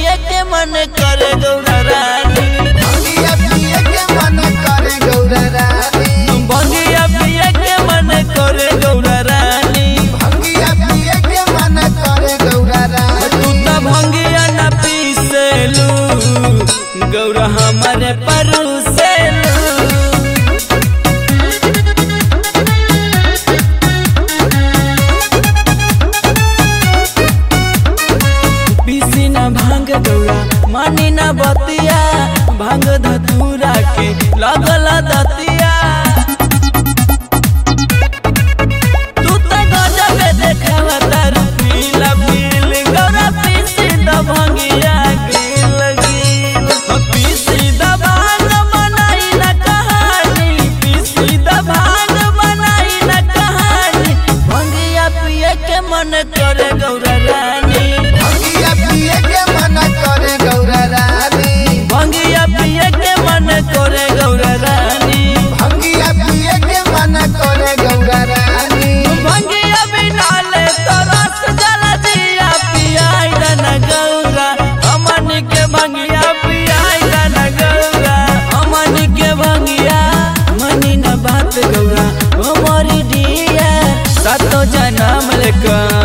पिए के मन करे गौरा रानी भंगिया पिए के मन करे गौरा रानी भंगिया पिए के मन करे गौरा रानी भंगिया पिए के मन करे गौरा तू रानी त भंगिया न पीसेलू गौरा हमारे परूसेलू पीसी न भांग गौरा मानी न बतिया भांग धतूरा के लगल दतिया तू त गजबे देखावा तारू पीला पील गौरा पीसी द भंगिया गिल गिल पीसी द भांग बनाई न कहानी पीसी द भांग बनाई न कहानी भंगिया पिए के मन करे गौरा रानी भंगिया पिए के मन करे गौरा रानी भंगिया पिए के मन करे गौरा रानी भंगिया पिए के मन करे गौरा रानी भंगिया बिना ले तो रस जला दिया पियाई न गौरा अमन के भंगिया पियाई न गौरा अमन के भंगिया मनी न बात गौरा ओ मोरी दिया सातो जन्म लेकर